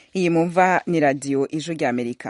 iyi mumva ni radiyo ijwi ry'amerika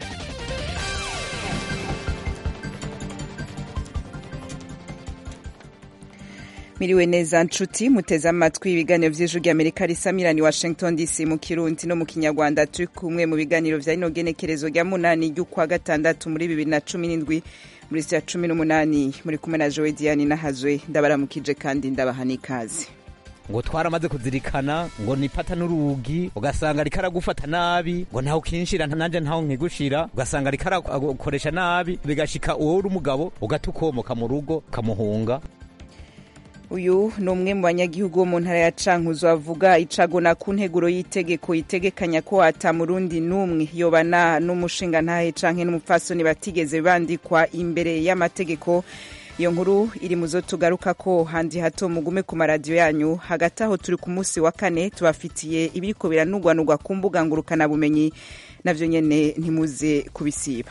miriwe neza nshuti muteze amatwi ibiganiro vy'ijwi ry'amerika risamirani washington dc mu kirundi no mu kinyarwanda turi kumwe mu biganiro vya rino genekerezo rya munani ry'ukwa gatandatu muri bibiri na cumi n'indwi muri ya cumi n'umunani muri kumwe na jowe diane nahazwe ndabaramukije kandi ndabaha n'ikaze ngo twaramaze kuzirikana ngo nipata n'urugi ugasanga ariko aragufata nabi ngo ntaho ukinshira nanje ntaho nkigushira ugasanga ariko arakoresha nabi bigashika uwo uri umugabo ugata ukomoka mu rugo ukamuhunga uyu ni umwe mu banyagihugu bo mu ntara ya cankuzo avuga icagona ku nteguro y'itegeko itegekanya ko ata murundi n'umwe yobana n'umushinga ntahe canke n'umupfasoni batigeze bandikwa imbere y'amategeko iyo nkuru iri mu zo tugaruka ko handi hato mugume ku maradiyo yanyu hagati aho turi ku munsi wa kane tubafitiye ibiriko biranugwanugwa ku mbuga ngurukanabumenyi navyo nyene ntimuze kubisiba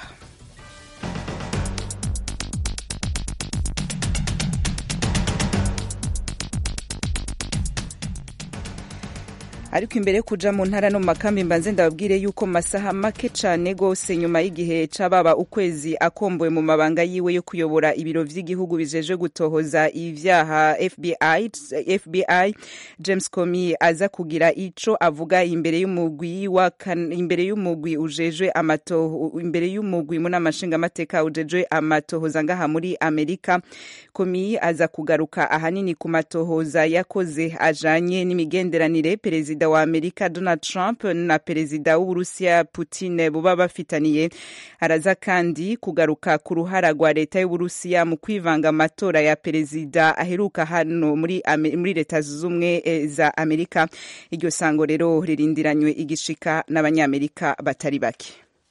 ariko imbere yo kuja mu ntara no mu makambi mbanze ndababwire yuko mu masaha make cane gose nyuma y'igihe cababa ukwezi akombowe mu mabanga yiwe yo kuyobora ibiro vy'igihugu bijeje gutohoza ivyaha FBI, FBI James Comey aza kugira ico avuga imbere y'umugwi wa imbere y'umugwi ujejwe amato imbere y'umugwi mu namashinga amateka ujejwe amatohoza ngaha muri Amerika Comey aza kugaruka ahanini ku matohoza yakoze ajanye n'imigenderanire perezida perezida wa amerika donald trump na perezida w'uburusiya putin buba bafitaniye araza kandi kugaruka ku ruhara rwa leta y'uburusiya mu kwivanga amatora ya perezida aheruka hano muri, muri leta zunze ubumwe za amerika iryo sango rero ririndiranywe igishika n'abanyamerika batari bake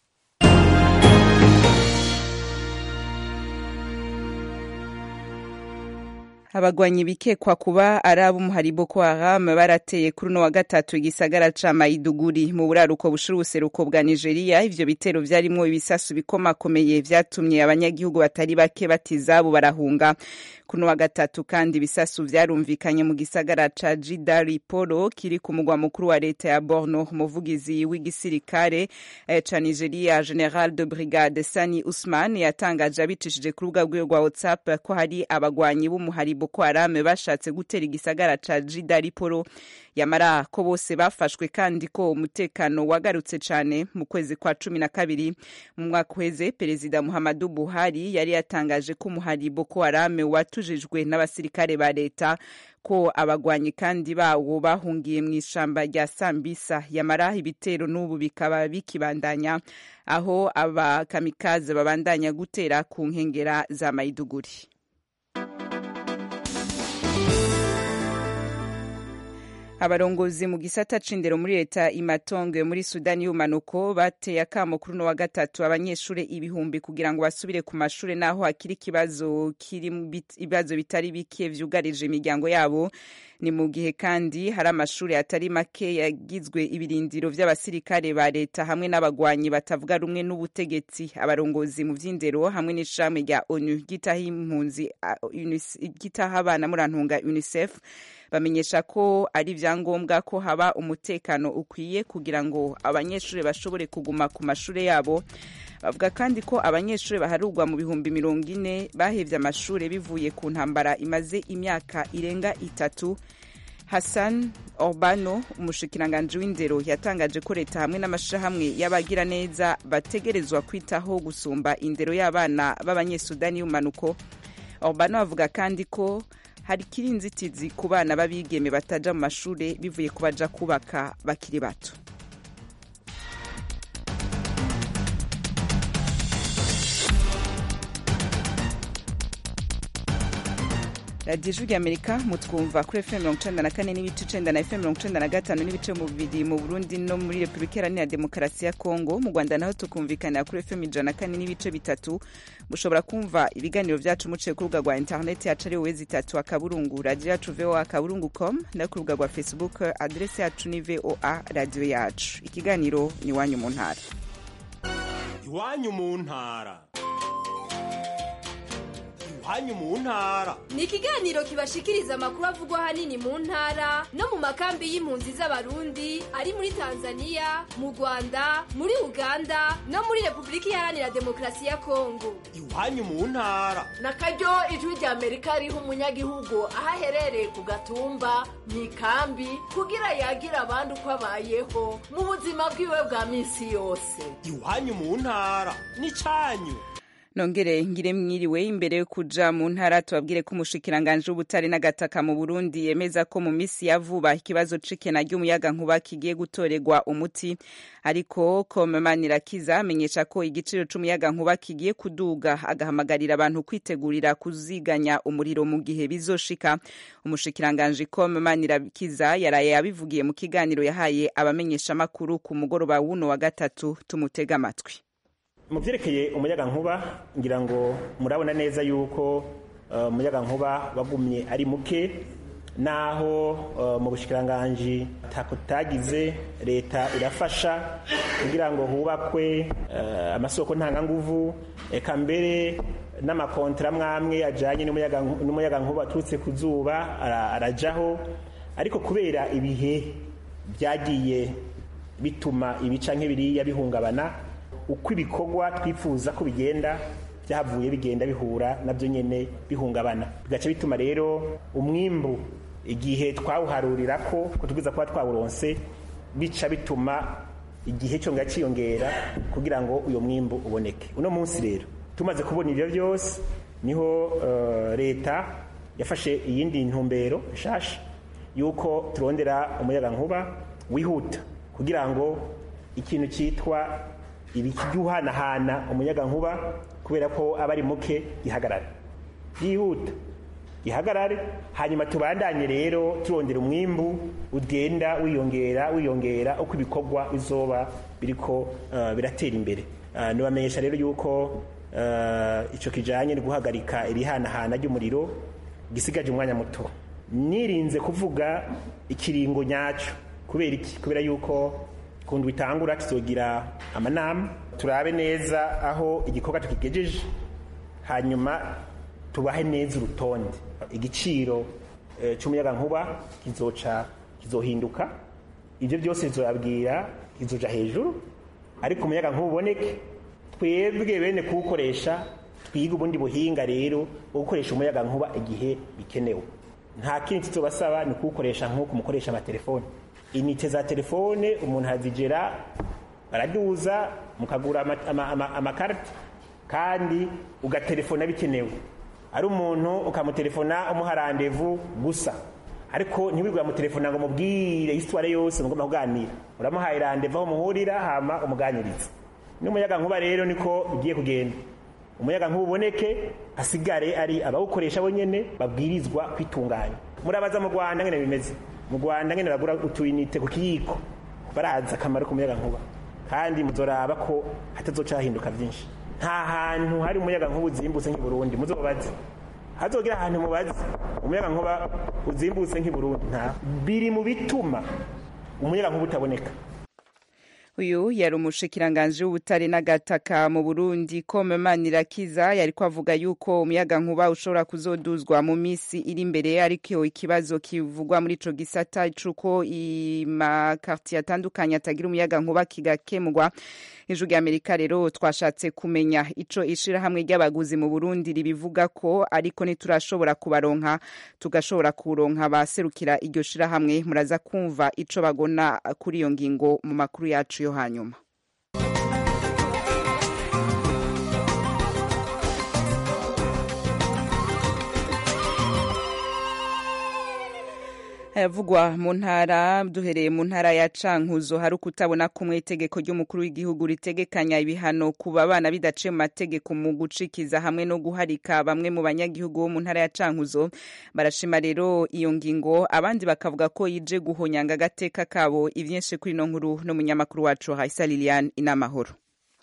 abagwanyi bikekwa kuba ari ab'umuhari Boko Haram barateye kuri uno wa gatatu igisagara ca Maiduguri mu buraruko bushira ubuseruko bwa Nigeria ivyo bitero vyarimwo ibisasu bikomakomeye vyatumye abanyagihugu batari bake batizabo barahunga kuno wa gatatu kandi ibisasu vyarumvikanye mu gisagara ca Jidari Poro kiri ku mugwa mukuru wa leta ya Borno umuvugizi w'igisirikare eh, ca Nigeria General de Brigade Sani Usman yatangaje abicishije ku rubuga rwiwe rwa WhatsApp ko hari abagwanyi b'umuhari Boko Haram bashatse gutera igisagara ca Jidari Poro yamara ko bose bafashwe kandi ko umutekano wagarutse cane mu kwezi kwa cumi na kabiri mu mwaka uheze perezida Muhammadu Buhari yari yatangaje ko umuhari Boko Haram watujijwe n'abasirikare ba leta ko abagwanyi kandi bawo bahungiye mu ishamba rya Sambisa yamara ibitero n'ubu bikaba bikibandanya aho abakamikaze babandanya gutera ku nkengera za Maiduguri abarongozi mu gisata c'indero muri leta imatongo muri sudani y'umanuko bateye akamo kuri uno wa gatatu abanyeshure ibihumbi kugira ngo basubire ku mashure naho hakiri ikibazo kiri ibibazo bitari bike vyugarije imiryango yabo ni mu gihe kandi hari amashuri atari make yagizwe ibirindiro vy'abasirikare ba leta hamwe n'abagwanyi batavuga rumwe n'ubutegetsi abarongozi mu vy'indero hamwe n'ishami rya onu gitaha impunzi gitaha abana murantunga unicef bamenyesha ko ari vyangombwa ko haba umutekano ukwiye kugira ngo abanyeshuri bashobore kuguma ku mashure yabo bavuga kandi ko abanyeshuri baharurwa mu bihumbi mirongo ine bahevye amashure bivuye ku ntambara imaze imyaka irenga itatu hassan orbano umushikiranganji w'indero yatangaje ko leta hamwe n'amashirahamwe y'abagira neza bategerezwa kwitaho gusumba indero y'abana b'abanyesudani y'umanuko orbano avuga kandi ko hari kiri inzitizi ku bana b'abigeme bataja mu mashure bivuye ku baja kubaka bakiri bato radiyo ijwi ry'amerika mutwumva kuri fm mirongo icenda na kane n'ibice icenda na fm mirongo icenda na gatanu n'ibice bibiri mu burundi no muri repubulika iharanira demokarasi ya kongo mu rwanda naho tukumvikanira kuri fm ijana na kane n'ibice bitatu mushobora kumva ibiganiro vyacu muciye ku rubuga rwa interineti yacu ari wezi itatu akaburungu radiyo yacu voa akaburungu com no ku rubuga rwa facebook aderesi yacu ni voa radiyo yacu ikiganiro ni iwanyu mu ntara iwanyu mu ntara iwanyu mu ntara ni ikiganiro kibashikiriza amakuru avugwa ahanini mu ntara no mu makambi y'impunzi z'abarundi ari muri tanzania mu rwanda muri uganda no muri repubulika iharanira demokarasi ya kongo iwanyu mu ntara na karyo ijwi rya amerika riha umunyagihugu aho aherereye ku gatumba mu ikambi kugira yagira abandi uko abayeho mu buzima bwiwe bwa minsi yose iwanyu mu ntara n'icanyu nongere ngire mwiriwe imbere yo kuja mu ntara tubabwire ko umushikiranganje w'ubutare n'agataka mu Burundi yemeza ko mu misi ya vuba ikibazo c'ikena ry'umuyaga nkuba kigiye gutorerwa umuti ariko Komemanirakiza amenyesha ko igiciro c'umuyaga nkuba kigiye kuduga agahamagarira abantu kwitegurira kuziganya umuriro mu gihe bizoshika umushikiranganje Komemanirakiza yaraye yabivugiye mu kiganiro yahaye abamenyesha makuru ku mugoroba wuno wa gatatu tumutega amatwi mu byerekeye umuyaga nkuba ngira ngo murabona neza yuko umuyaga nkuba wagumye ari muke naho mu bushikiranganji tagize leta irafasha kugira ngo hubakwe amasoko ntanganguvu eka mbere n'amakontara mwamwe ajyanye n'umuyaga nkuba aturutse ku zuba arajaho ariko kubera ibihe byagiye bituma ibica nk'ibiriya bihungabana uko ibikorwa twifuza ko bigenda byavuye bigenda bihura nabyo nyine bihungabana bigaca bituma rero umwimbu igihe twawuharurira ko tubwiza kuba twawuronse bica bituma igihe cyongera cyiyongera kugira ngo uyu mwimbu uboneke uno munsi rero tumaze kubona ibyo byose niho leta yafashe iyindi ntumbero nshasha y'uko turondera umuyaga nkuba wihuta kugira ngo ikintu cyitwa ibikiduhanahana umuyaga nkuba kubera ko aba ari muke gihagarare yihuta gihagarare hanyuma tubandanye rero turondera umwimbu ugenda wiyongera wiyongera uko ibikorwa bizoba biriko biratera imbere nibamenyesha rero yuko icyo kijyanye no guhagarika irihanahana ry'umuriro gisigaje umwanya muto nirinze kuvuga ikiringo nyacyo kubera iki kubera yuko kundu bitangura tuzogira amanama turabe neza aho igikorwa tukigejeje hanyuma tubahe neza urutonde igiciro cy'umuyaga nkuba kizoca kizohinduka ibyo byose bizobabwira kizoja hejuru ariko umuyaga nkuba uboneke twebwe bene kuwukoresha twiga ubundi buhinga rero bwo gukoresha umuyaga nkuba igihe bikenewe nta kindi tuzobasaba ni kuwukoresha nk'uko mukoresha amatelefone inite za telefone umuntu azigera baraduza mukagura amakarita kandi ugatelefona bikenewe ari umuntu ukamutelefona umuha randevu gusa ariko ntiwigura mutelefona ngo mubwire isitware yose mugomba kuganira uramuhaye randevu aho muhurira hama umuganiriza n'umuyaga nkuba rero niko bigiye kugenda umuyaga nkuba uboneke hasigare ari abawukoresha bonyene babwirizwa kwitunganya murabaza mu rwanda ngene bimeze mu rwanda ngene bagura utuyinite ku kiyiko barazi akamaro k'umuyaga nkuba kandi muzoraba ko hatazoca hahinduka byinshi nta hantu hari umuyaga nkuba uzimbutse nk'i burundi muzobaze hazogira ahantu mubaze umuyaga nkuba uzimbutse nk'i burundi nta biri mu bituma umuyaga nkuba utaboneka uyu yari umushikiranganje w'ubutare n'agataka mu Burundi Komemanirakiza yariko avuga yuko umuyaga nkuba ushobora kuzoduzwa mu misi iri imbere ariko ikibazo kivugwa muri ico gisata cuko amakartier atandukanye atagira umuyaga nkuba kigakemurwa ijwi ry'amerika rero twashatse kumenya ico ishirahamwe ry'abaguzi mu burundi ribivuga ko ariko ntiturashobora kubaronka tugashobora kuronka baserukira iryo shirahamwe muraza kumva ico bagona kuri iyo ngingo mu makuru yacu yo hanyuma ayavugwa mu ntara duhereye mu ntara ya cankuzo hari ukutabona kumwe itegeko ry'umukuru w'igihugu ritegekanya ibihano ku babana bidaciye mu mategeko mu gucikiza hamwe no guharika bamwe mu banyagihugu bo mu ntara ya cankuzo barashima rero iyo ngingo abandi bakavuga ko yije guhonyanga agateka kabo ivyinshi kuri ino nkuru n'umunyamakuru wacu Haisa Liliane inamahoro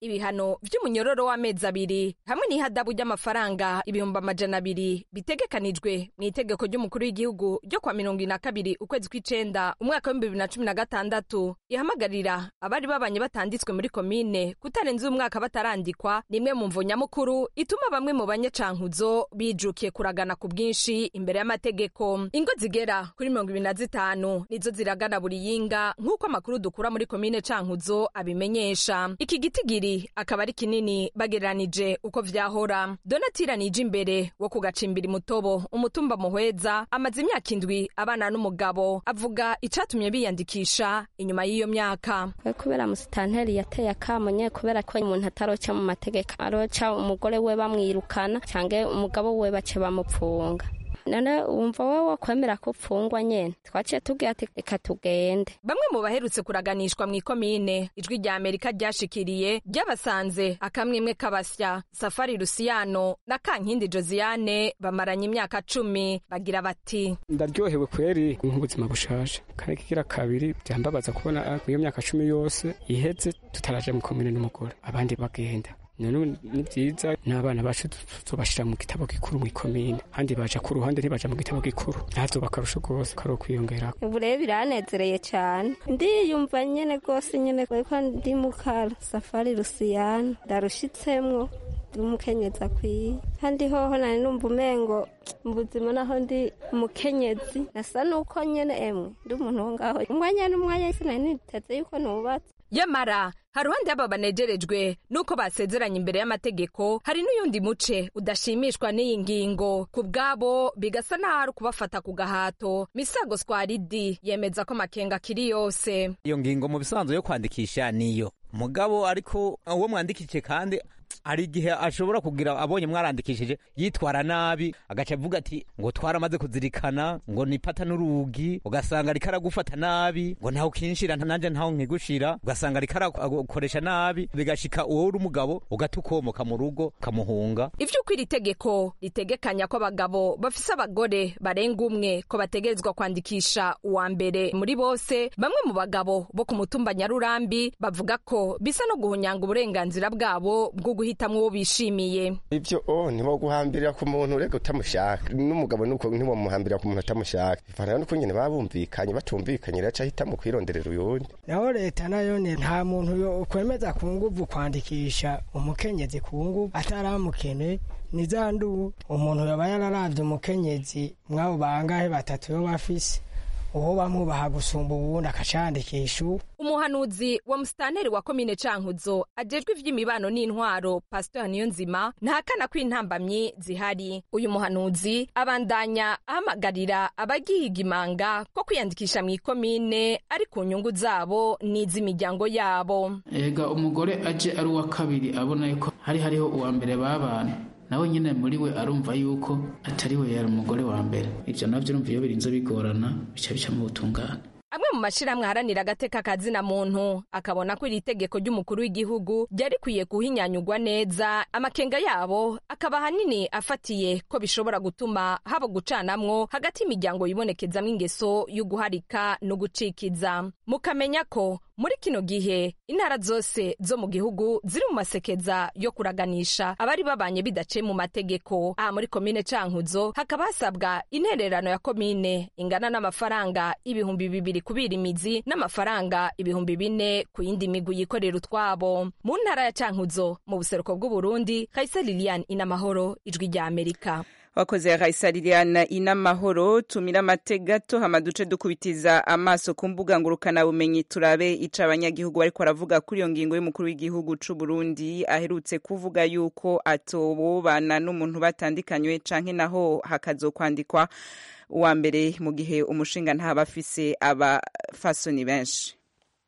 ibihano vy'umunyororo w'amezi abiri hamwe n'ihadabu ry'amafaranga ibihumbi amajana abiri bitegekanijwe mu itegeko ry'umukuru w'igihugu ryo kwa mirongo ine na kabiri ukwezi kw'icenda umwaka w'ibihumbi bibiri na cumi na gatandatu ihamagarira abari babanye batanditswe muri komine kutarenza umwaka batarandikwa ni imwe mu mvo nyamukuru ituma bamwe mu banyacankuzo bijukiye kuragana ku bwinshi imbere y'amategeko ingo zigera kuri mirongo ibiri na zitanu nizo ziragana buri yinga nk'uko amakuru dukura muri komine cankuzo abimenyesha iki gitigiri akaba ari kinini bagereranije uko vyahora donatira nije imbere wo ku gacimbiri mutobo umutumba muhweza amaze imyaka indwi abana n'umugabo avuga icatumye biyandikisha inyuma y'iyo myaka kubera musitanteri yateye akamo nye kubera ko umuntu ataroca mu mategeko aroca umugore we bamwirukana cyangwa umugabo we bace bamupfunga none wumva wowe wakwemera ko upfungwa nyene twaciye tubwira ati reka tugende bamwe mu baherutse kuraganishwa mu ikomine ijwi rya amerika ryashikiriye ryabasanze akamwimwe kabasya safari rusiyano na kankindi josiane bamaranye imyaka cumi bagira bati ndaryohewe kweri nk'ubuzima bushaje kandi kigira kabiri byambabaza kubona iyo myaka cumi yose iheze tutaraje mu komine n'umugore abandi bagenda none ni byiza n'abana bacu tubashyira mu gitabo gikuru mu ikomine kandi baja ku ruhande ntibaja mu gitabo gikuru ntabyo bakarusha rwose kari ukwiyongera ubu rero biranezereye cyane ndiyumva nyene rwose nyene ko ndi mukara safari rusiyana ndarushitsemwo ndi umukenyezi akwiye kandi hoho nari numva umengo mu buzima naho ndi umukenyezi nasa nuko nyene emwe ndi umuntu wo ngaho umwanya n'umwanya sinari niteze yuko nubatse yamara hari uruhande y'aba banegerejwe nuko basezeranye imbere y'amategeko hari n'uyundi muce udashimishwa n'iyi ngingo ku bwabo bigasa n'aho ari ukubafata ku gahato misago swaridi yemeza ko amakenga akiri yose iyo ngingo mu bisanzwe yo kwandikisha niyo mugabo ariko uwo mwandikije kandi hari igihe ashobora kugira abonye mwarandikishije yitwara nabi agaca avuga ati ngo twaramaze kuzirikana ngo nipata n'urugi ugasanga ariko aragufata nabi ngo ntawe ukinshira nanjye ntawe nkigushira ugasanga ariko aragukoresha nabi bigashika uwo uri umugabo ugata ukomoka mu rugo ukamuhunga ivy'uko iri tegeko ritegekanya ko abagabo bafise abagore barenga umwe ko bategerezwa kwandikisha uwa mbere muri bose bamwe mu bagabo bo ku mutumba nyarurambi bavuga ko bisa no guhunyanga uburenganzira bwabo bwo guhitamwo uwo bishimiye ivyo o ntibo guhambirira ku muntu urega utamushaka n'umugabo nuko ntibomuhambirira ku muntu atamushaka bivana nuko nyene baba bumvikanye batumvikanye rero ahitamo kwironderera uyundi naho leta nayo nta muntu ukwemeza ku nguvu kwandikisha umukenyezi ku nguvu ataramukene ni za ndu umuntu yoba yararavye umukenyezi mwabo bangahe batatu yo bafise uwo bamwubaha gusumba uwundi akacandikisha uwo umuhanuzi wa musitanteri wa komine cankuzo ajejwe ivy'imibano n'intwaro pastor niyonzima ntahakana ko intambamyi zihari uyu muhanuzi abandanya ahamagarira abagihiga imanga ko kwiyandikisha mu ikomine ari ku nyungu zabo n'iz'imiryango yabo ega umugore aje ari uwa kabiri abona yuko hari hariho uwa mbere babana nawe nyine muri we arumva yuko atari we yari umugore wa mbere ibyo nabyo urumva iyo birinze bigorana bica bica mu butungane amwe mu mashyirahamwe aharanira agateka kazina muntu akabona ko iri tegeko ry'umukuru w'igihugu ryari rikwiye kuhinyanyugwa neza amakenga yabo akaba ahanini afatiye ko bishobora gutuma haba gucanamwo hagati y'imiryango yibonekezamo ingeso yo guharika no gucikiza mukamenya ko muri kino gihe intara zose zo mu gihugu ziri mu masekeza yo kuraganisha abari babanye bidaciye mu mategeko aha muri komine cankuzo hakaba hasabwa intererano ya komine ingana n'amafaranga ibihumbi bibiri kubira imizi n'amafaranga ibihumbi bine ku yindi migwi yikorera utwabo mu ntara ya cankuzo mu buseruko bw'uburundi kaisa lilian inamahoro ijwi rya amerika wakoze Raisa Liliana inamahoro tumira amate gato hama duce dukubitiza amaso ku mbuga ngurukana bumenyi turabe ica abanyagihugu bariko baravuga kuri iyo ngingo y'umukuru w'igihugu c'u Burundi aherutse kuvuga yuko atobobana n'umuntu batandikanywe canke naho hakazokwandikwa uwa mbere mu gihe umushinga ntaba afise abafasoni benshi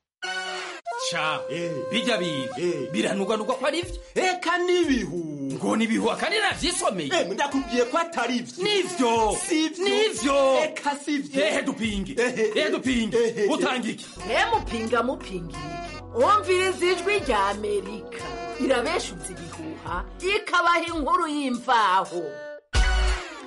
ca bijya biga biranugwanugwa ko ari vyo eka n'ibihu ngo nibihu akandi navyisomeye ndakubwiye ko atari vyo nivyo nivyo eka sivyo ehe dupinge ehe dupinge utanga iki mupinga mupingira wumviriza ijwi rya amerika irabeshutse ibihuha ikabaha inkuru y'imvaho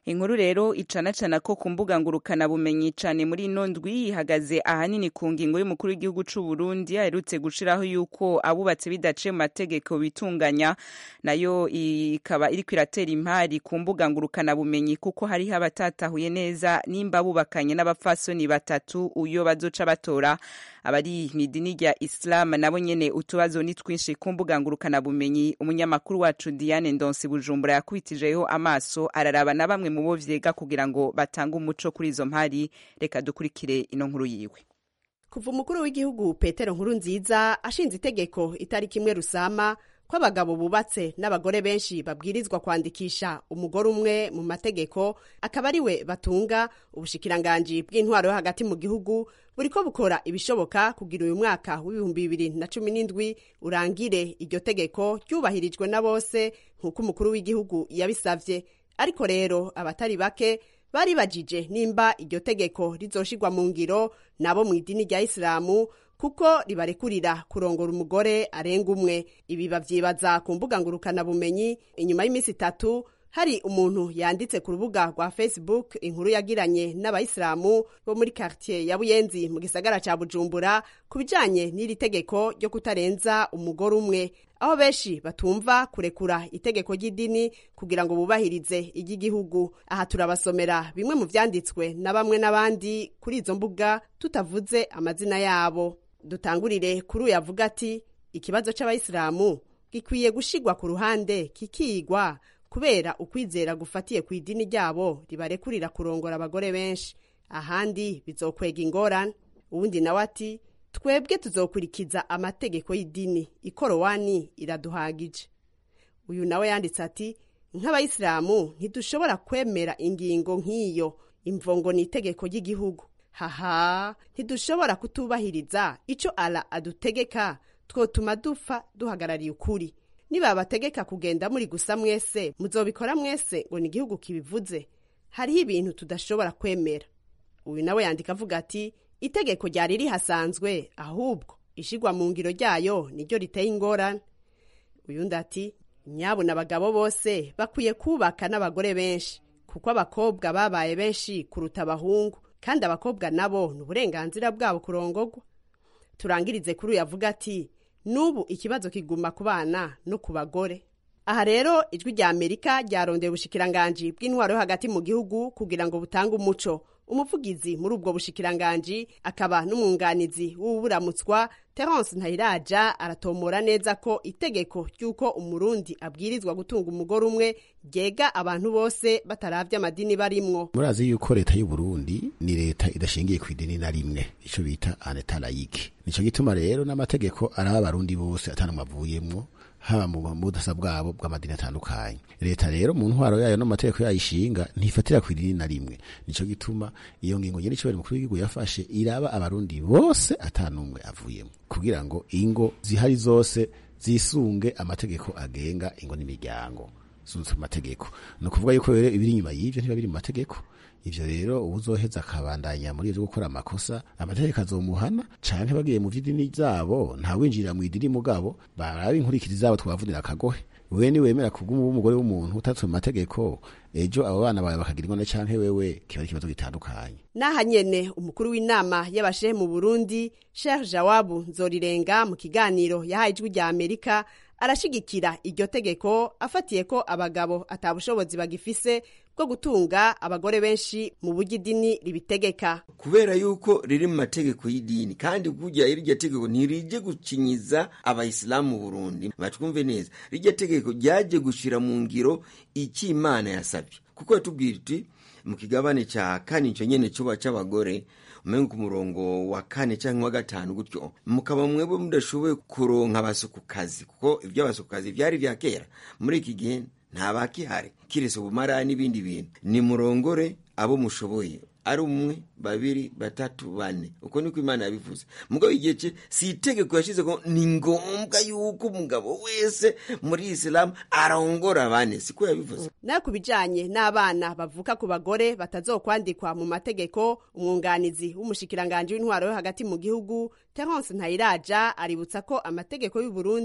inkuru rero icanacana ko ku mbuga ngurukana bumenyi cane muri ino ndwi ihagaze ahanini ku ngingo y'umukuru w'igihugu c'u Burundi aherutse gushiraho yuko abubatse bidaciye mu mategeko bitunganya nayo ikaba iriko iratera impari ku mbuga ngurukana bumenyi kuko hariho abatatahuye neza nimba bubakanye n'abapfasoni batatu uyo bazoca batora abari mw'idini rya Islam nabo nyene utubazo ni twinshi ku mbuga ngurukana bumenyi umunyamakuru wacu Diane Ndonsi Bujumbura yakubitijeho amaso araraba na bamwe mu bo vyega kugira ngo batange umuco kuri izo mpari reka dukurikire ino nkuru yiwe kuva umukuru w'igihugu petero nkuru nziza ashinze itegeko itariki imwe rusama ko abagabo bubatse n'abagore benshi babwirizwa kwandikisha umugore umwe mu mategeko akaba ari we batunga ubushikiranganji bw'intwaro yo hagati mu gihugu buriko bukora ibishoboka kugira uyu mwaka w'ibihumbi bibiri na cumi n'indwi urangire iryo tegeko ryubahirijwe na bose nk'uko umukuru w'igihugu yabisavye ariko rero abatari bake bari bajije nimba iryo tegeko rizoshirwa mu ngiro nabo mu idini rya isilamu kuko ribarekurira kurongora umugore arenga umwe ibi bavyibaza ku mbuga ngurukanabumenyi inyuma y'iminsi itatu hari umuntu yanditse ku rubuga rwa facebook inkuru yagiranye n'abayisilamu bo muri quartier ya buyenzi mu gisagara ca bujumbura ku bijanye n'iri tegeko ryo kutarenza umugore umwe aho benshi batumva kurekura itegeko ry'idini kugira ngo bubahirize iry'igihugu aha turabasomera bimwe mu vyanditswe na bamwe n'abandi kuri izo mbuga tutavuze amazina yabo dutangurire kuri uyu avuga ati ikibazo c'abayisilamu gikwiye gushigwa ku ruhande kikigwa kubera ukwizera gufatiye ku idini ryabo ribarekurira kurongora abagore benshi ahandi bizokwega ingorane uwundi nawe ati twebwe tuzokurikiza amategeko y'idini ikorowani iraduhagije uyu nawe yanditse ati nk'abayisilamu ntidushobora kwemera ingingo nk'iyo imvongo ni itegeko ry'igihugu haha ntidushobora kutubahiriza icyo ala adutegeka twotuma dupfa duhagarariye ukuri nibabategeka kugenda muri gusa mwese muzobikora mwese ngo ni igihugu kibivuze hariho ibintu tudashobora kwemera uyu nawe yandika avuga ati itegeko ryari rihasanzwe ahubwo ishigwa mu ngiro ryayo niryo riteye ingorane uyundi ati nyabuna abagabo bose bakwiye kubaka n'abagore benshi kuko abakobwa babaye benshi kuruta abahungu kandi abakobwa nabo ni uburenganzira bwabo kurongogwa turangirize kuri uyu avuga ati n'ubu ikibazo kiguma ku bana no ku bagore aha rero ijwi rya amerika ryarondeye ubushikiranganji bw'intwaro yo hagati mu gihugu kugira ngo butange umuco umuvugizi muri ubwo bushikiranganji akaba n'umwunganizi w'uburamutswa terence ntayiraja aratomora neza ko itegeko ry'uko umurundi abwirizwa gutunga umugore umwe ryega abantu bose bataravye amadini barimwo murazi yuko leta y'uburundi ni leta idashingiye ku idini na rimwe ico bita aneta layike nico gituma rero n'amategeko araba abarundi bose atanumwe avuyemwo haba mu budasa bwabo bw'amadini atandukanye leta rero mu ntwaro yayo no mu mategeko yayishinga ntifatira ku idini na rimwe nico gituma iyo ngingo nyene icobera mukuru w'igihugu yafashe iraba abarundi bose atanumwe avuyemo kugira ngo ingo zihari zose zisunge amategeko agenga ingo n'imiryango zunze mu mategeko ni ukuvuga yuko rero ibiri inyuma y'ivyo ntiba biri mu mategeko ivyo rero uwuzoheza akabandanya muri ivyo gukora amakosa amategeko azomuhana canke bagiye mu vy'idini zabo ntawinjirira mu idini mugabo baraba inkurikiri zabo twavunira akagohe wewe ni wemera kuguma umugore w'umuntu utatse mu mategeko ejo abo bana bawe bakagira ingone canke wewe kiba ari ikibazo gitandukanye n'aha nyene umukuru w'inama y'abashehe mu burundi sheikh jawabu nzorirenga mu kiganiro yahaye ijwi rya amerika arashigikira iryo tegeko afatiye ko abagabo atabushobozi bagifise bwo gutunga abagore benshi mu buryo idini ribitegeka kubera yuko riri mu mategeko y'idini kandi kurya iryo tegeko ntirije gukinyiza abayisilamu mu burundi batwumve neza riryo tegeko ryaje gushira mu ngiro icyo imana yasabye kuko yatubwira iti mu kigabane cya kane icyo nyene cuba c'abagore umenga ku murongo wa kane cyangwa wa gatanu gutyo mukaba mwebwe mudashoboye kuronka abasukukazi kuko iby'abasukukazi byari vya kera muri iki gihe nta bakihari kiretse ubumara n'ibindi bintu ni murongore abo mushoboye ari umwe babiri batatu bane uko niko imana yabivuze mugabo igihe cye si itegeko yashyize ko ni ngombwa yuko umugabo wese muri isilamu arongora bane siko yabivuze nayo ku bijanye n'abana bavuka ku bagore batazokwandikwa mu mategeko umwunganizi w'umushikiranganji w'intwaro yo hagati mu gihugu terence ntayiraja aributsa ko amategeko y'u Burundi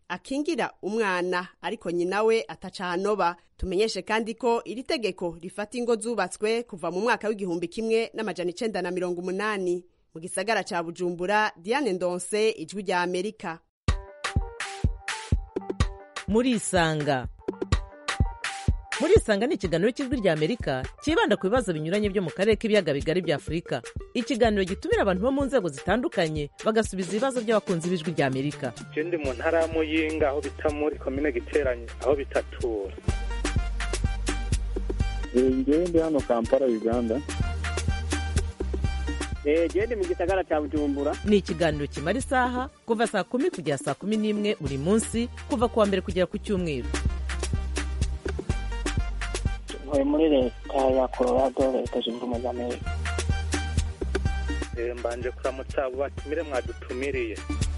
akingira umwana ariko nyina we atacanoba tumenyeshe kandi ko iri tegeko rifata ingo zubatswe kuva mu mwaka w'igihumbi kimwe n'amajana icenda na mirongo umunani mu gisagara ca bujumbura diane ndonse ijwi rya amerika murisanga murisanga ni ikiganiro cy'ijwi rya amerika cyibanda ku bibazo binyuranye byo mu karere k'ibiyaga bigari bya afurika ikiganiro gitumira abantu bo mu nzego zitandukanye bagasubiza ibibazo by'abakunzi b'ijwi rya amerika je ndi mu ntara ya muyinga aho bita muri komine giteranye aho bitatura ngewe ndi hano kampala uganda gende mu gisagara cya bujumbura ni ikiganiro kimara isaha kuva saa kumi kugera saa kumi n'imwe buri munsi kuva ku wa mbere kugera ku cyumweru ntuye muri leta ya colorado leta zunze ubumwe za amerika Eh, mbanje kuramutsa abo batumire mwadutumiriye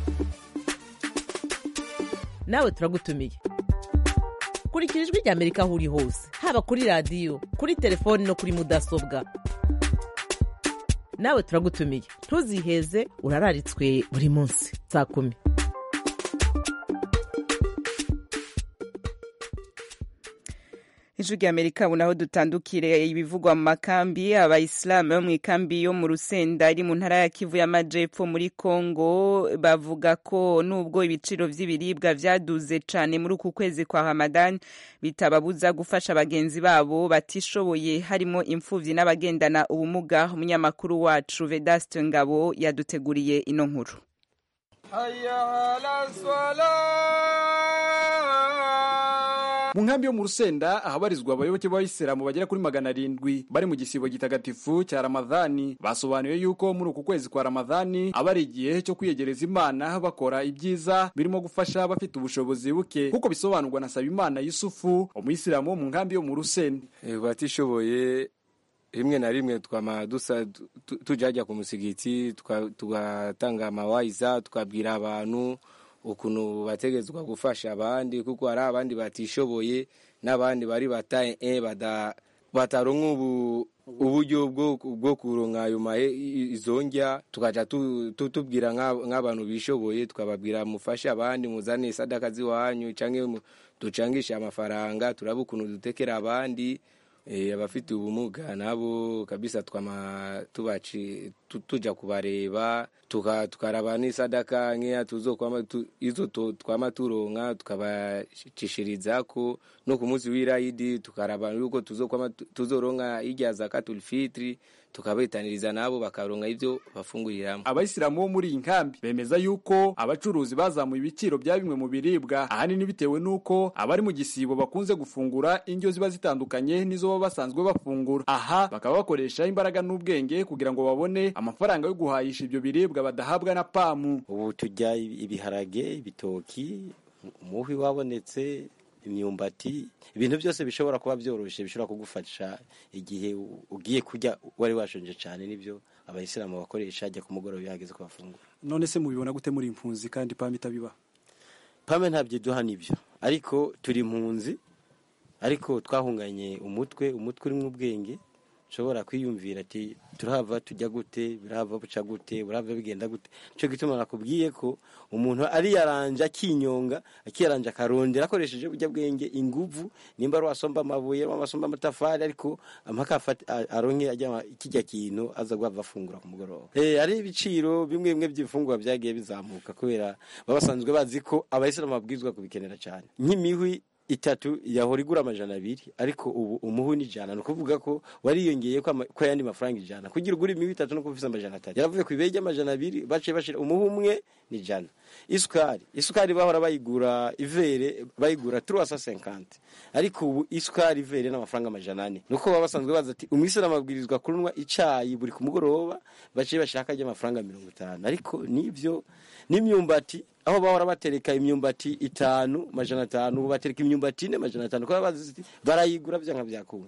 nawe turagutumiye kurikira ijwi rya amerika aho uri hose haba kuri radiyo kuri telefoni no kuri mudasobwa nawe turagutumiye ntuziheze urararitswe buri munsi saa kumi ijwi rya amerika ubu naho dutandukire ibivugwa mu makambi abayisilamu bo mu ikambi yo mu rusenda iri mu ntara ya kivu y'amajepfo muri kongo bavuga ko nubwo ibiciro vy'ibiribwa vyaduze cane muri uku kwezi kwa ramadan bitababuza gufasha bagenzi babo batishoboye harimo imfuvyi n'abagendana ubumuga umunyamakuru wacu vedaste ngabo yaduteguriye ino nkuru mu nkambi yo mu rusenda ahabarizwa abayoboke b'abayisilamu bagera kuri magana arindwi bari mu gisibo gitagatifu cya ramadhani basobanuye yuko muri uku kwezi kwa ramadhani aba ari igihe cyo kwiyegereza imana bakora ibyiza birimo gufasha abafite ubushobozi buke kuko bisobanurwa na sabimana yusufu umuyisilamu wo mu nkambi yo mu rusenda batishoboye rimwe na rimwe twama dusa tu- tujajya ku musigiti tuka- tugatanga amawayiza tukabwira abantu ukuntu bategetswe gufasha abandi kuko hari abandi batishoboye n'abandi bari bataye e bada bataronka ubu uburyo bwo bwo kuronka ayo mahe i- izo ndya tukaja tu- tu- tubwira nk'ab- nk'abantu bishoboye tukababwira mufashe abandi muzane sadaka ziwanyu canke mu- ducangishe amafaranga turabe ukuntu dutekera abandi Eh, abafite ubumuga nabo kabisa twama tubaci tu- tuja kubareba tuka tukaraba n'isadaka nkeya tuzokwama tu, izo to- twama turonka tukabashishirizako no ku munsi w'irayidi tukaraba yuko tuzokwama tu- tuzoronka irya zakatul fitri tukabetaniriza nabo bakaronka ivyo bafunguriramo abayisilamu bo muri iyi nkambi bemeza yuko abacuruzi bazamuye ibiciro bya bimwe mu biribwa ahanini bitewe n'uko abari mu gisibo bakunze gufungura indyo ziba zitandukanye n'izo baba basanzwe bafungura aha bakaba bakoresha imbaraga n'ubwenge kugira ngo babone amafaranga yo guhahisha ibyo biribwa badahabwa na pamu ubu turya ibiharage ibitoki umuhwi wabonetse imyumbati ibintu byose bishobora kuba byoroshye bishobora kugufasha igihe u- ugiye kurya wari washonje cyane nibyo abayisilamu bakoresha ajya ku mugoroba iyo hageze ko bafungura none se mubibona gute muri impunzi kandi pamu itabiba pame ntabyo duha nibyo ariko turi impunzi ariko twahunganye umutwe umutwe urimo ubwenge ushobora kwiyumvira ati turahava tujya gute birahava buca gute burahava bigenda gute nicyo gituma nakubwiye ko umuntu ariyaranja akinyonga akiyaranja akarondera akoresheje burya bwenge inguvu nimba ari wasomba amabuye wasomba amatafari ariko mpaka afate- a- aronke ajya kijya kintu aza guhava afungura ku mugoroba Eh, hari ibiciro bimwe bimwe by'ibifungurwa byagiye bizamuka kubera baba basanzwe bazi ko abayisilamu babwirizwa kubikenera cyane nk'imihwi itatu yahora igura amajana abiri ariko ubu umuhu ni ijana ni ukuvuga ko wariyongeye ko ama- ko ayandi mafaranga ijana kugira ugure imihu itatu no kuba ufite amajana atatu yaravuye ku ibeye ry'amajana abiri baciye bashira umuhu umwe ni ijana isukari isukari bahora bayigura ivere bayigura turuwasa senkante ariko ubu isukari ivere n'amafaranga amajana ane nuko baba basanzwe bazi ati umwisilamu abwirizwa kunywa icayi buri ku mugoroba baciye bashaka ry'amafaranga mirongo itanu ariko nibyo n'imyumbati aho bahora batereka imyumbati itanu majana atanu ubu batereka imyumbati ine majana atanu kubera bazi ati barayigura byanga byakunda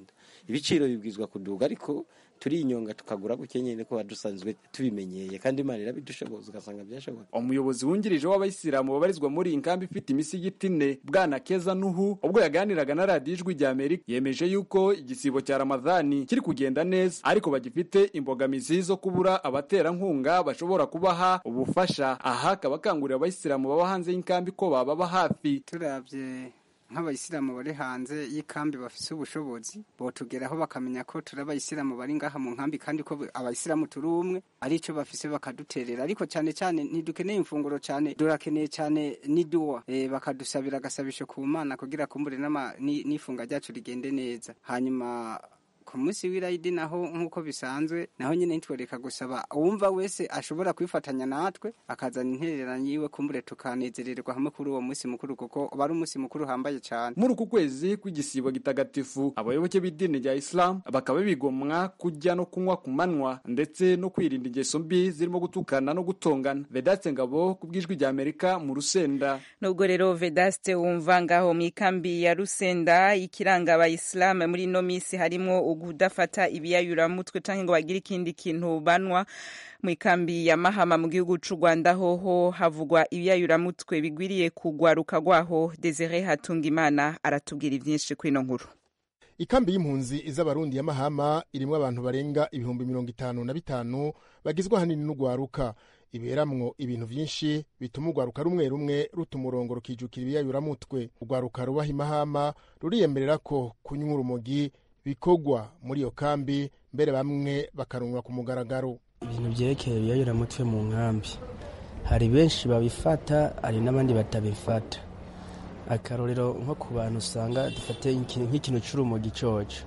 ibiciro bibwizwa kuduga ariko turinyonga tukagura guke nyine ko dusanzwe tubimenyeye kandi imana irabidushoboza ugasanga byashoboka umuyobozi wungirije w'abayisilamu babarizwa muri iyi nkambi ifite imisigiti ine bwana keza nuhu ubwo yaganiraga na radiyo ijwi rya amerika yemeje yuko igisibo cya ramadhani kiri kugenda neza ariko bagifite imbogamizi zo kubura abaterankunga bashobora kubaha ubufasha aha akaba akangurira abayisilamu baba hanze y'inkambi ko bababa hafi turabye nk'abayisilamu bari hanze y'ikambi bafite ubushobozi botugeraho bakamenya ko turi abayisilamu bari ngaha mu nkambi kandi ko abayisilamu turi umwe aricyo bafise bakaduterera ariko cyane cyane ntidukeneye imfunguro cyane durakeneye cyane n'iduwa e, bakadusabira agasabisho ku mana kugira kumbure n'ifunga ryacu rigende neza hanyuma ku munsi w'irayidi naho nk'uko bisanzwe naho nyine ntitwereka gusaba uwumva wese ashobora kwifatanya natwe akazana intererano yiwe kumbure tukanezererwa hamwe kuri uwo munsi mukuru kuko uba ari umunsi mukuru uhambaye cyane muri uku kwezi kw'igisibo gitagatifu abayoboke b'idini rya isilamu bakaba bigomwa kujya no kunywa ku manywa ndetse no kwirinda ingeso mbi zirimo gutukana no gutongana vedaste ngabo ku bw'ijwi rya amerika mu rusenda nubwo rero vedaste wumva ngaho mu ikambi ya rusenda ikiranga abayisilamu muri ino minsi harimo kudafata ibiyayuramutwe cyangwa ngo bagire ikindi kintu banwa mu ikambi ya mahama mu gihugu cy'u rwanda hoho havugwa ibiyayuramutwe bigwiriye kugwaruka rwaho desire hatungimana aratubwira ibyinshi kuri ino nkuru ikambi y'impunzi iz'abarundi ya mahama irimo abantu barenga ibihumbi mirongo itanu na bitanu bagizwe ahanini n'urwaruka iberamwo ibintu byinshi bituma urwaruka rumwe rumwe ruta umurongo rukijukira ibiyayuramutwe urwaruka rubaha imahama ruriyemerera ko kunywa urumogi bikorwa muri iyo kambi mbere bamwe bakarunwa ku mugaragaro ibintu byerekeye ibiyayuramutwe mu nkambi hari benshi babifata hari n'abandi batabifata akarorero nko ku bantu usanga dufate nk'ikintu cy'urumogi cyoco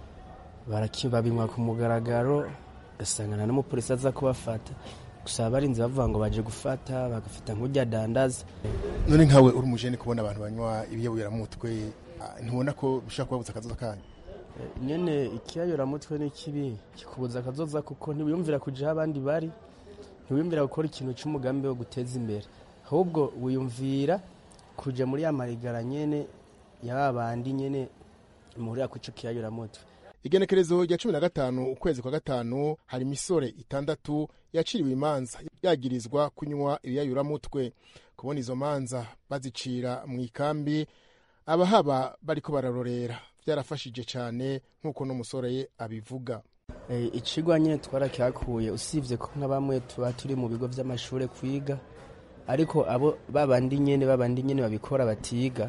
babinywa ku mugaragaro ugasanga n'umupolisi aza kubafata gusa abarinzi bavuga ngo baje gufata bagafata nk'ujya dandaza none nkawe uri umujene kubona abantu banywa ibiyayuramutwe ntubona ko bishobora kubabuza akazoza kanyu nyene ikiyayuramutwe ni kibi kikubuza akazoza kuko ntiwiyumvira kuja aho abandi bari ntiwiyumvira gukora ikintu cy'umugambi wo guteza imbere ahubwo wiyumvira kuja muri ya marigara nyene ya bandi nyene muhurira ku ico kiyayuramutwe igenekerezo rya cumi na gatanu ukwezi kwa gatanu hari imisore itandatu yaciriwe imanza yagirizwa kunywa ibiyayuramutwe kubona izo manza bazicira mu ikambi abahaba bariko bararorera byarafashije cyane nk'uko n'umusore abivuga ikigwa nyine twarakihakuye usibye ko nka bamwe tuba turi mu bigo by'amashuri kwiga ariko abo babandi nyine babandi nyine babikora batiga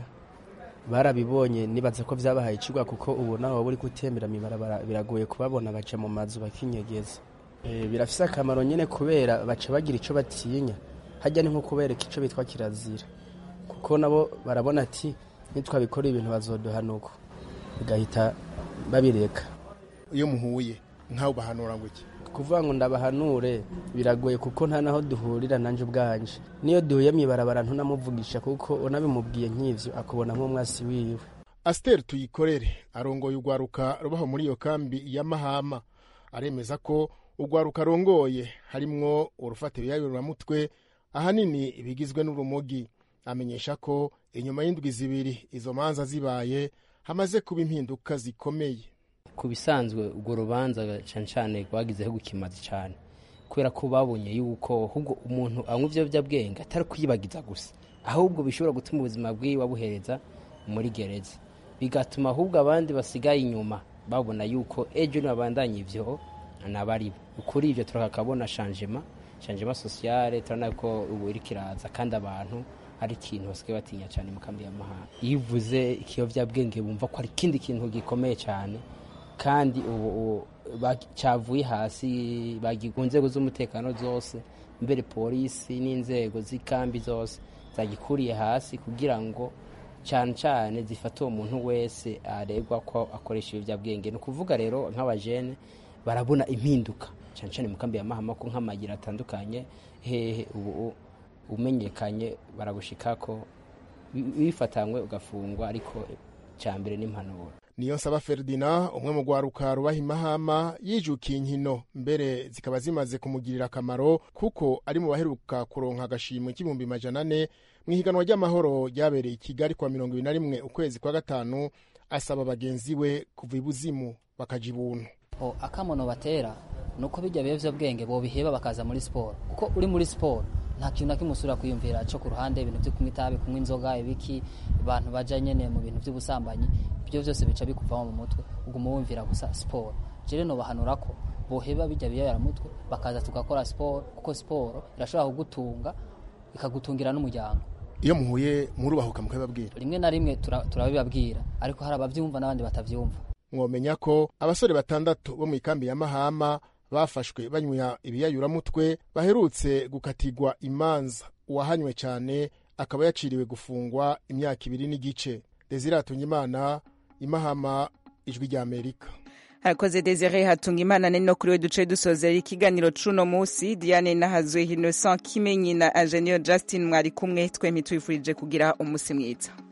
barabibonye nibaza ko byabahaye ikigwa kuko ubu naho buri gutembera mibarabara biragoye kubabona baca mu mazu bakinyegeza birafise akamaro nyine kubera baca bagira icyo batinya hajya ni nko kubereka icyo bitwa kirazira kuko nabo barabona ati nitwabikora ibintu bazoduhanuka bigahita babireka iyo muhuye nkawe ubahanura ngo iki kuvuga ngo ndabahanure biragoye kuko nta naho duhurira nanjye ubwanje niyo duhuye mu ibarabara ntunamuvugisha kuko unabimubwiye nk'ivyo akubona nk'umwasi wiwe asiteri tuyikorere arongoye urwaruka rubaho muri iyo kambi ya mahama aremeza ko urwaruka arongoye harimwo urufata ibiyayuramutwe ahanini bigizwe n'urumogi amenyesha ko inyuma y'indwi zibiri izo manza zibaye hamaze kuba impinduka zikomeye ku bisanzwe urwo rubanza cyane cyane rwagizeho gukimazi cyane kubera ko babonye yuko ahubwo umuntu anywa ibiyobyabwenge atari kuyibagiza gusa ahubwo bishobora gutuma ubuzima bwiwe babuhereza muri gereza bigatuma ahubwo abandi basigaye inyuma babona yuko ejo nibabandanya ibyo nabari kuri ibyo turakabona shanjema shanjema sosiyale turabona ko ubu iri kiraza kandi abantu ari ikintu basigaye batinya cyane mu kambi y'amahanga iyo uvuze ikiyobyabwenge bumva ko ari ikindi kintu gikomeye cyane kandi ubu cyavuye hasi ku nzego z'umutekano zose mbere polisi n'inzego z'ikambi zose zagikuriye hasi kugira ngo cyane cyane zifate uwo muntu wese aregwa ko akoresha ibiyobyabwenge ni ukuvuga rero nk'abajene barabona impinduka cyane cyane mu kambi ya mahama ko nk'amagira atandukanye hehe ubu umenyekanye baragushika ko wifatanywe ugafungwa ariko cya mbere n'impanuro niyo nsaba Ferdinand umwe mu rwaruka rubaha imahama yijukiye inkino mbere zikaba zimaze kumugirira akamaro kuko ari mu baheruka kuronka agashimwe k'ibihumbi majana ane mu ihiganwa ry'amahoro ryabereye i kigali kwa mirongo ibiri na rimwe ukwezi kwa gatanu asaba bagenzi we kuva ibuzimu bakaja ibuntu o akamono batera nuko bijya biyovyabwenge bobiheba bakaza muri siporo kuko uri muri siporo nta kintu na kimwe usubira kwiyumvira cyo ku ruhande ibintu byo kunywa itabi kunywa inzoga ibiki abantu baja nyene mu bintu by'ubusambanyi ibyo byose bica bikuvamo mu mutwe uguma wumvira gusa siporo jere nobahanura ko boheba bijya biyayara mutwe bakaza tugakora siporo kuko siporo irashobora kugutunga ikagutungira n'umuryango iyo muhuye murubahuka mukabibabwira rimwe na rimwe tura- turabibabwira ariko hari abavyumva n'abandi batavyumva mwomenya ko abasore batandatu bo mu ikambi ya mahama bafashwe banywa ibiyayuramutwe baherutse gukatirwa imanza uwahanywe cyane akaba yaciriwe gufungwa imyaka ibiri n'igice desire imana imahama ijwi rya amerika harakoze desire hatunga imana nari no kuri we duce dusozera ikiganiro c'uno musi diane nahazwe innocent kimenyi na ingenieur justin mwari kumwe twempi twifurije kugira umusi mwiza